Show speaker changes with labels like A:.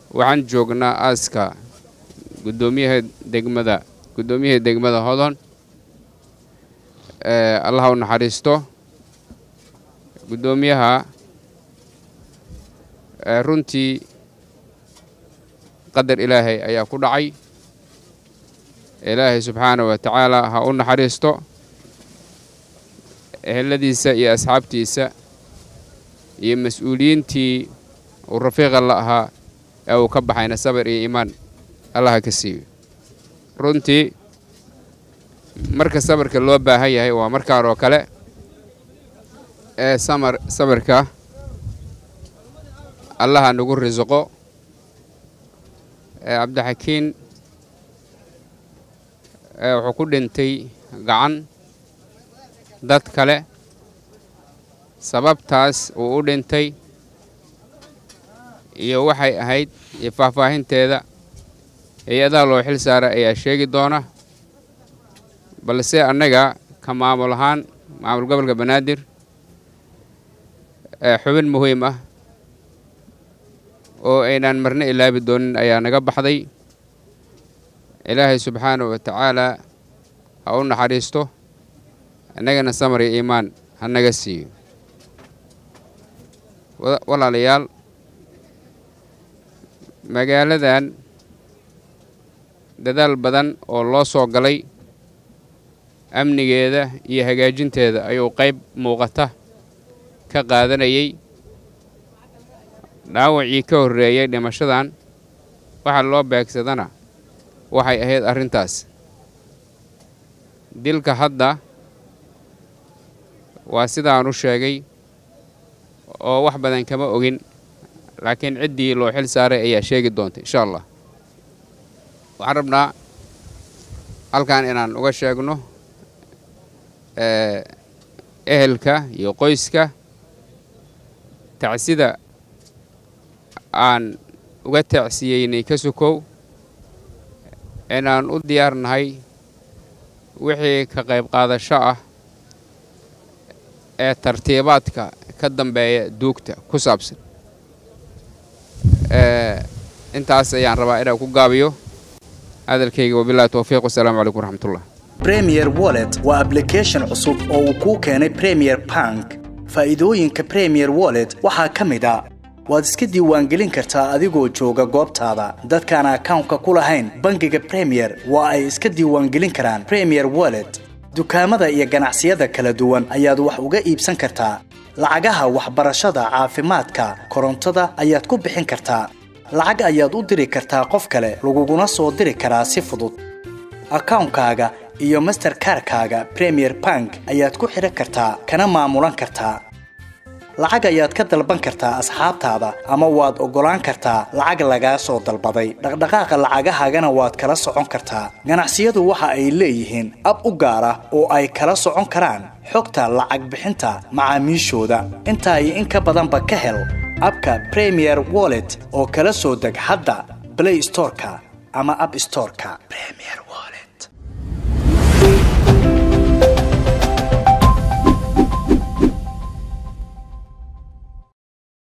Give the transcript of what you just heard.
A: waxaan joognaa aaska guddoomiyaha degmada guddoomiyaha degmada hodon allaha u naxariisto guddoomiyaha runtii qadar ilaahay ayaa ku dhacay ilaahay subxaana wa tacaala ha u naxariisto eheladiisa iyo asxaabtiisa iyo mas-uuliyiintii uu rafiiqa la ahaa ee uu ka baxayna sabar iyo iimaan allaha ka siiyo runtii marka sabarka loo baahan yahay waa markaan oo kale ee samar sabarka allaha nagu risiqo ee cabdixakiin wuxuu ku dhintay gacan dad kale sababtaas uu u dhintay iyo waxay ahayd iyo faahfaahinteeda hay-adaha loo xil saara ayaa sheegi doona balse annaga ka maamul ahaan maamul gobolka banaadir xubin muhiim ah oo aynaan marna ilaabi doonin ayaa naga baxday ilaahay subxaana wa tacaalaa ha u naxariisto innagana samar iyo iimaan ha naga siiyo walaalayaal magaaladan dadaal badan oo loo soo galay amnigeeda iyo hagaajinteeda ayuu qayb muuqata ka qaadanayay dhaawacii ka horreeyey dhimashadan waxa loo beegsadana waxay ahayd arrintaas dilka hadda waa sidaan u sheegay oo wax badan kama ogin laakiin ciddii loo xil saaray ayaa sheegi doonta insha allah waxaan rabnaa halkan inaan uga sheegno ehelka iyo qoyska tacsida aan uga tacsiyeynay ka sukow inaan u diyaarnahay wixii ka qayb qaadasho ah ee tartiibaadka ka dambeeya duugta ku saabsan intaas ayaan rabaa inaan ku gaabiyo hadalkayga wabilahi towfiiq wasalaamu calaykum waraxmatullah
B: premier wallet waa ablication cusub oo uu kuu keenay premier bank faa'iidooyinka premier wallet waxaa ka mid a waad iska diiwaangelin kartaa adigoo jooga goobtaada dadkaan akawnka ku lahayn bangiga premier waa ay iska diiwaangelin karaan premier wallet dukaamada iyo ganacsiyada kala duwan ayaad wax uga iibsan kartaa lacagaha waxbarashada caafimaadka korontada ayaad ku bixin kartaa lacag ayaad u diri kartaa qof kale laguguna soo diri karaa si fudud akawnkaaga iyo masterkarkaaga premier bank ayaad ku xidhan kartaa kana maamulan kartaa lacag ayaad ka dalban kartaa asxaabtaada ama waad oggolaan kartaa lacag lagaa soo dalbaday dhaqdhaqaaqa lacagahaagana waad kala socon kartaa ganacsiyadu waxa ay leeyihiin ab u gaar ah oo ay kala socon karaan xogta lacag bixinta macaamiishooda intaa iyo in ka badanba ka hel abka premier wallet oo kala soo deg hadda blay storeka ama ab storeka